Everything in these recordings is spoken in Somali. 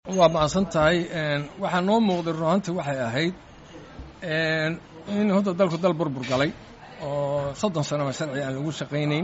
waa macsan tahay waxaa noo muuqday runaantii waxay ahayd in hadda dalku dal burbur galay oo soddon sanoba sharci aan lagu shaqaynayn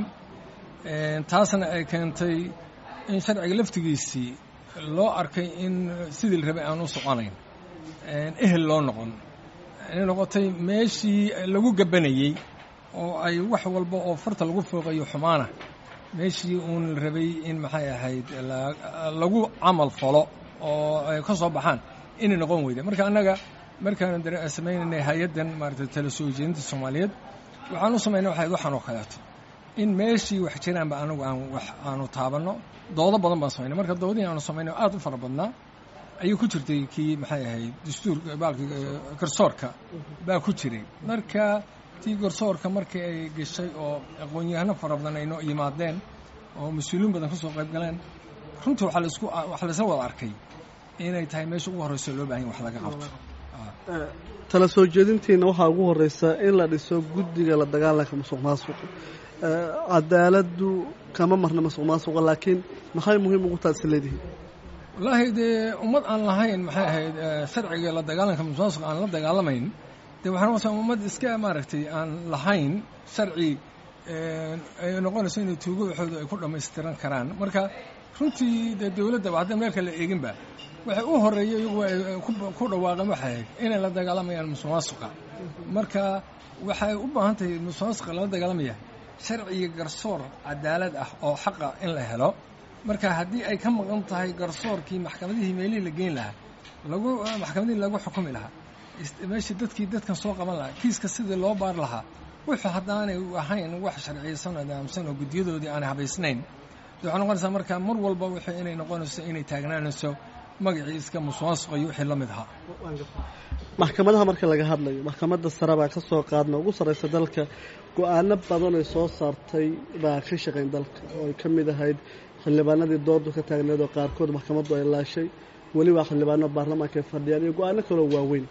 taasna ay keentay in sharciga laftigiisii loo arkay in sidii la rabay aan u soconayn ehel loo noqon inay noqotay meeshii lagu gabanayey oo ay wax walba oo farta lagu fooqayo xumaana meeshii uun la rabay in maxay ahayd lagu camal falo oo ay ka soo baxaan inay noqon weyda marka annaga markaan samaynanay hay-addan maarata tala soo jeedinta soomaaliyeed waxaan u samaynay waxayd waxaan oo kaleeto in meeshii wax jiraanba anagu aan wax aanu taabanno doodo badan baan samaynay marka doodihii aanu samaynay aad u fara badnaa ayuu ku jirtay kii maxay ahayd dastuurka baalki garsoorka baa ku jiray marka tii garsoorka markii ay gashay oo aqoon-yahano fara badan ay noo yimaadeen oo mas-uuliin badan ka soo qayb galeen runtii waxaa laisku waxaa laisla wada arkay inay tahay meesha ugu horreysa loo bahan wax laga qabto tala soo jeedintiina waxaa ugu horreysa in la dhiso guddiga la dagaalanka musuq maasuqa cadaaladdu kama marna musuq maasuqa laakiin maxay muhiim ugu taha is leedihiin wallaahi dee ummad aan lahayn maxay ahayd sharciga la dagaalanka musuq maasuqa aan la dagaalamayn dee waxaa noqonaysa ummad iska maaragtay aan lahayn sharci ay noqonayso inay tuugo waxooda ay ku dhammaystiran karaan marka runtii dee dowladdaba haddaan meel kale eeginba waxay u horreeyay iyagu ay ku dhawaaqeen waxay ahayd inay la dagaalamayaan musuq maasuqa marka waxay u baahan tahay musuq maasuqa lala dagaalamaya sharciga garsoor cadaalad ah oo xaqa in la helo marka haddii ay ka maqan tahay garsoorkii maxkamadihii meelihii la geyn lahaa lagu maxkamadihii lagu xukumi lahaa meeshii dadkii dadkan soo qaban lahaa kiiska sidii loo baar lahaa wuxuu haddaanay ahayn wax sharciyeysan oo nidaamsan oo guddiyadoodii aanay habaysnayn de waxay noqonaysaa marka mar walba wixii inay noqonayso inay taagnaanayso magacii iska musuqmaasuqa iyo wixii la mid ahaa maxkamadaha marka laga hadlayo maxkamadda sare baa ka soo qaadna ugu sarraysa dalka go-aano badan ay soo saartay baa ka shaqayn dalka oo ay ka mid ahayd xildhibaanadii doodu ka taagneed oo qaarkood maxkamaddu ay laashay weliba xildhibaano baarlamaanka ay fadhiyaan iyo go-aano kaloo waaweyn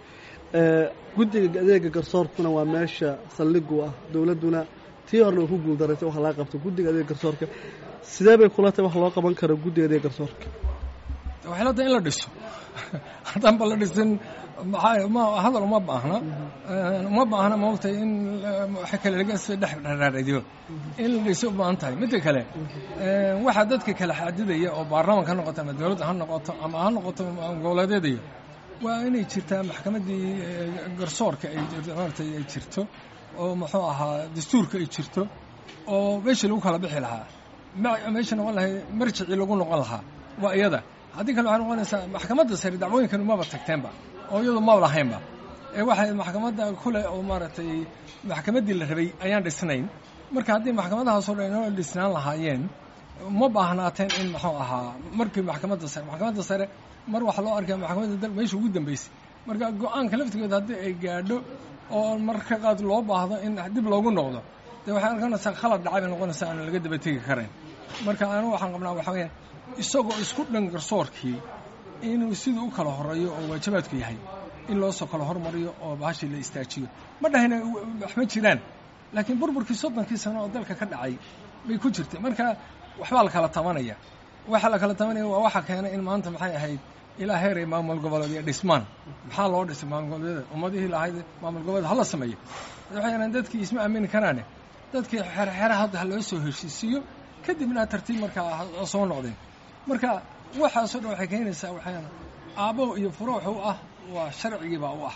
guddiga adeega garsoorkuna waa meesha saldhigu ah dowladduna tii horna way ku guuldaraysa wax laga qabto guddiga adeega garsoorka sidee bay kula tahay wax loo qaban karo guddiga adeega garsoorka waxay la tahay in la dhiso haddaanba la dhisin maxaa ma hadal uma baahna uma baahna maogtahay in waxa kale laga dhex dharaaradiyo in la dhiso u baahan tahay midda kale waxaa dadka kala xadidaya oo baarlamanka ha noqoto ama dowladda ha noqoto ama ha noqoto goboleedyadayo waa inay jirtaa maxkamaddii garsoorka ay maaragtay ay jirto oo muxuu ahaa dastuurka ay jirto oo meeshii lagu kala bixi lahaa meesha noqon lahay marjicii lagu noqon lahaa waa iyada haddii kale waxay noqonaysaa maxkamadda sare dacwooyinkan umaba tagteenba oo iyadu maba lahaynba ee waxay maxkamadda kule oo maaragtay maxkamaddii la rabay ayaan dhisnayn marka haddii maxkamadahaasoo dhan inoo dhisnaan lahaayeen ma baahnaateen in muxuu ahaa markii maxkamadda sare maxkamadda sare mar waxaa loo arkaya maxkamadda dal meesha ugu dambeysay marka go-aanka laftigeeda haddii ay gaadho oo marka qaad loo baahdo in dib loogu noqdo dee waxay arkanaysaa khalad dhacay bay noqonaysaa aan laga daba tegi karayn marka anu waxaan qabnaa waxaa weyaan isagoo isku dhan garsoorkii inuu siduu u kala horeeyo oo waajibaadku yahay in loo soo kala hormariyo oo bahashii la istaajiyo ma dhahina wax ma jiraan laakiin burburkii soddonkii sano oo dalka ka dhacay bay ku jirtay marka waxbaa la kala tabanaya waxa la kala tabanaya waa waxa keenay in maanta maxay ahayd ilaa heeray maamul goboleedyo dhismaan maxaa loo dhisay maamul goboleedyada ummadihii lahayd maamul goboleed hala sameeyo waxay yidhahan dadkii isma aamini karaane dadkii xerxera hadda ha loo soo heshiisiiyo kadibna tartiib markaa soo noqdeen marka waxaasoo dhan waxay keenaysaa waxaan aabbo iyo furuuxu ah waa sharcigiibaa u ah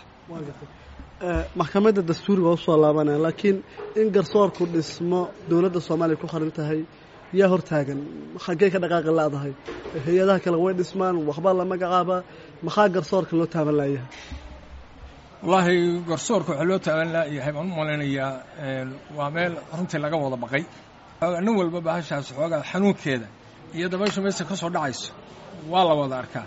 maxkamadda dastuuriga usoo laabanaya laakiin in garsoorku dhismo dowladda soomaaliya ku qaran tahay yaa hortaagan xaggee ka dhaqaaqi la-dahay hay-adaha kale way dhismaan waxbaa la magacaabaa maxaa garsoorka loo taaban laayahay wallaahi garsoorka waxaa loo taaban laayahay baan u malaynayaa waa meel runtii laga wada baqay nin walba bahashaas xoogaa xanuunkeeda iyo dabayshu meesha ka soo dhacayso waa la wada arkaa